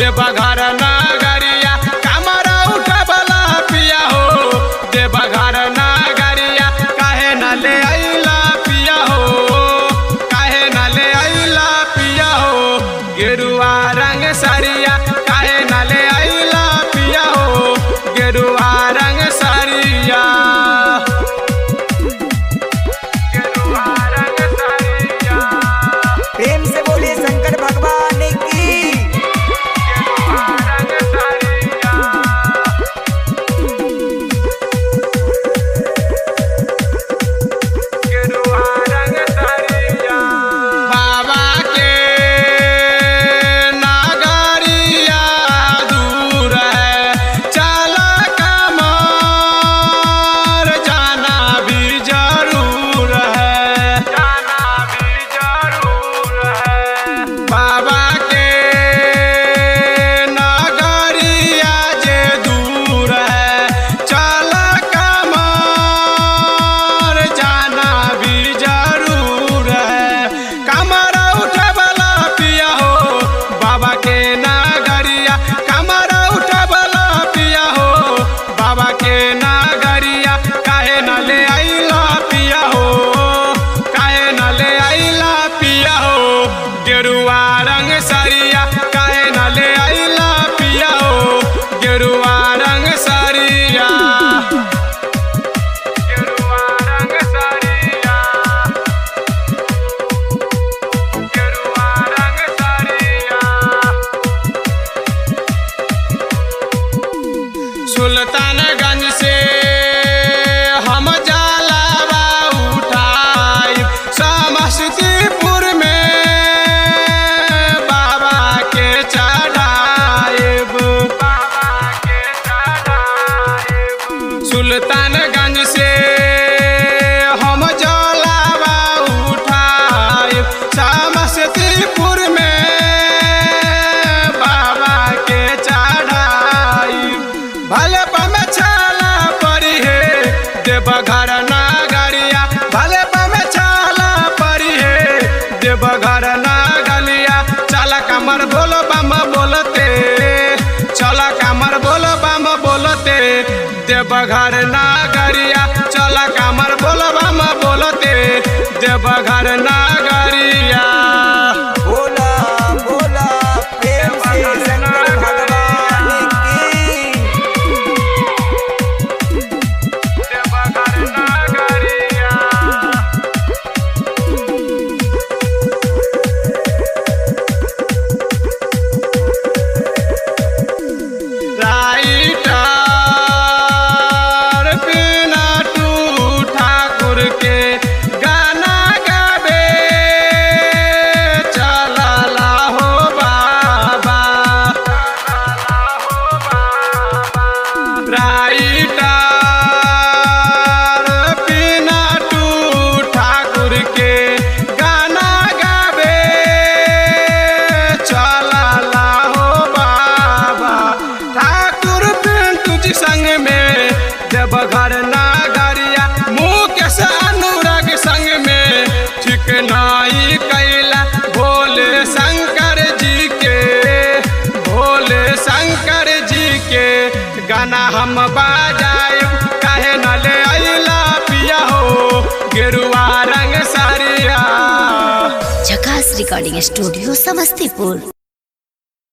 देवघर नगरिया कमरा उठबला पिया हो देवघर नगरिया काहे न ले अइला पिया हो काहे न ले अइला पिया हो गेरुआ रंग सरिया काहे न ले अइला पिया हो गेरुआ रंग सरिया गेरुआ रंग सरिया प्रेम से बोलिए शंकर भगवान की रंग सरिया गेरुआ रंग सरिया बाबा के नगरिया दूर है चल कमर जाना भी जरूर है जाना भी जरूर है बाबा के नगरिया जे दूर है चल कमर जाना भी जरूर है कमर उठबला पिया हो बाबा के नगरिया कमर उठबला पिया हो बाबा के नगरिया काहे न ले अइला पिया हो काहे न ले अइला पिया हो गेरुआ रंग सरिया काहे न ले अइला पिया हो गेरुआ रंग सरिया गेरुआ रंग सरिया गेरुआ रंग सरिया सुल्तानगंज से हम जलावा उठाई समस्तीपुर में बाबा के चढ़ाएब बाबा के चढ़ाएब सुल्तानगंज से हम जलावा उठाई समस्तीपुर में बाबा के चढ़ाई भले पम छाला परी है देवघर नगरिया भले पम छाला परी है देवघर नगलिया चल कमर बोल बम बोलते चल कमर बोल बम बोलते देवघर नगरिया चल कमर बोल बम बोलते देवघर नगरिया बोला बोला प्रेम से शंकर भगवान की देवघर नगरिया राइटर बिना टू ठाकुर के गाना गावे चलला हो बाबा राइटर बिना टू ठाकुर के गाना गावे चलला हो बाबा ठाकुर पिंटू जी संग में देवघर नगरिया मुकेश अनुराग संग में ठीक नाई कैला भोले शंकर जी के भोले शंकर जी के गाना हम बाजाए काहे न ले अइला पिया हो गेरुआ रंग सारिया झकास रिकॉर्डिंग स्टूडियो समस्तीपुर